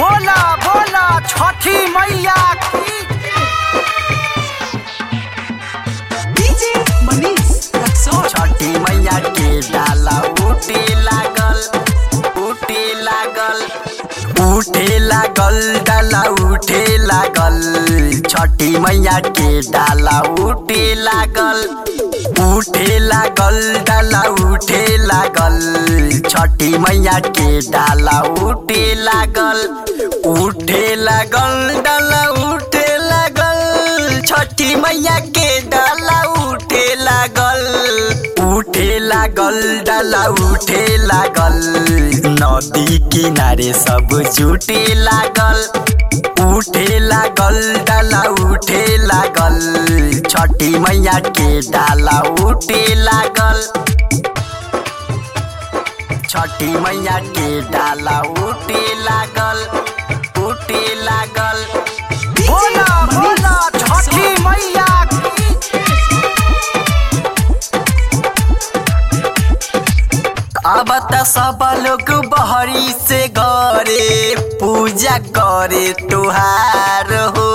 बोला बोला छठी मैया की DJ Manish Raksol. छठी मैया के डाला उठे लागल उठे लागल उठे लागल डाला उठे लागल छठी मैया के डाला उठे लागल उठे लागल डाला उठे लागल छठी मैया के डाला उठे लागल उठे लागल डाला उठे लागल छठी मैया के डाला उठे लागल उठे लागल डाला उठे लागल नदी किनारे सब जुटे लागल उठे लागल डाला उठे लागल छठी मैया के डाला उठे लागल छठी मैया के डाला उठे लागल उठे लागल बोला बोला छठी मैया की अब त सब लोग बहरी से गरे पूजा करे तुहार हो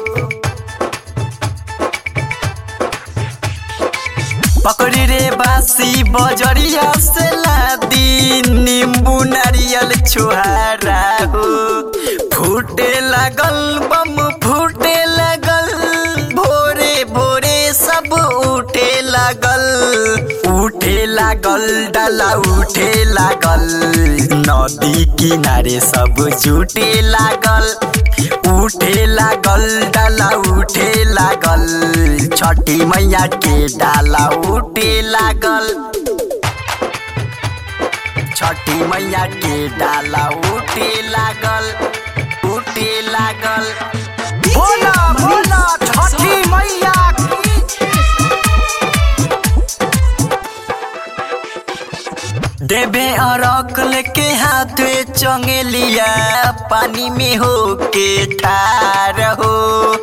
पकड़ी रे बासी बजरिया से लादी नींबू नारियल छुहारा हो फूटे लागल बम फूटे लागल भोरे भोरे सब उठे लागल उठे लागल डाला उठे लागल नदी किनारे सब जुटे लागल उठे लागल डाला उठे लागल छठी मैया के डाला उठे लागल छठी मैया के डाला उठे लागल उठे लागल बोला बोला छठी मैया की देवे अरक लेके हाथ में चंगेलिया पानी में हो के ठार हो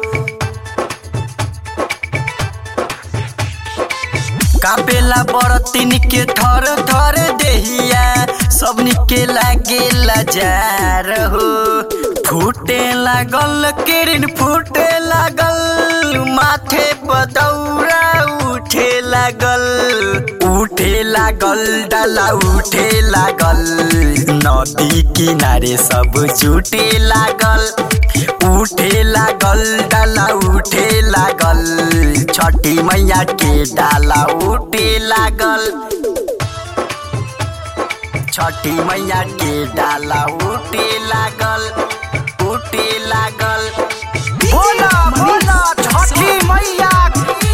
कापेला बरतिन के थर थर देहिया सबनी के लागे लजार हो फूटे लागल किरण फूटे लागल माथे पदौरा उठे लागल उठे लागल डाला उठे लागल नदी किनारे सब जुटे लागल उठे लागल डाला उठे लागल छठी मैया के डाला उठे लागल छठी मैया के डाला उठे लागल उठे लागल बोला बोला छठी मैया की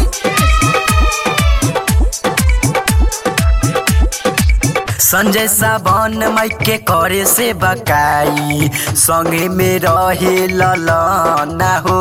संजय सावन माई के करे से बकाई संगे में रहे ललना हो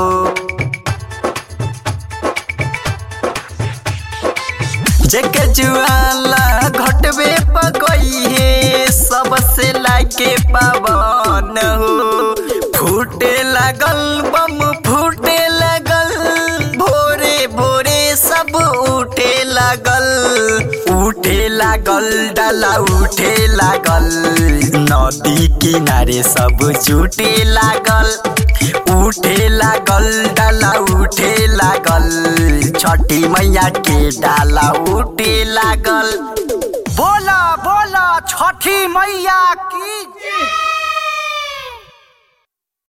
जेके जुआला घटबे पकई है सबसे लाके पावन हो फूटे लागल बम फूटे लागल भोरे भोरे सब उठे लागल उठे लागल डाला उठे लागल नदी किनारे सब जुटे लागल उठे लागल डाला उठे लागल छठी मैया के डाला उठे लागल बोला बोला छठी मैया की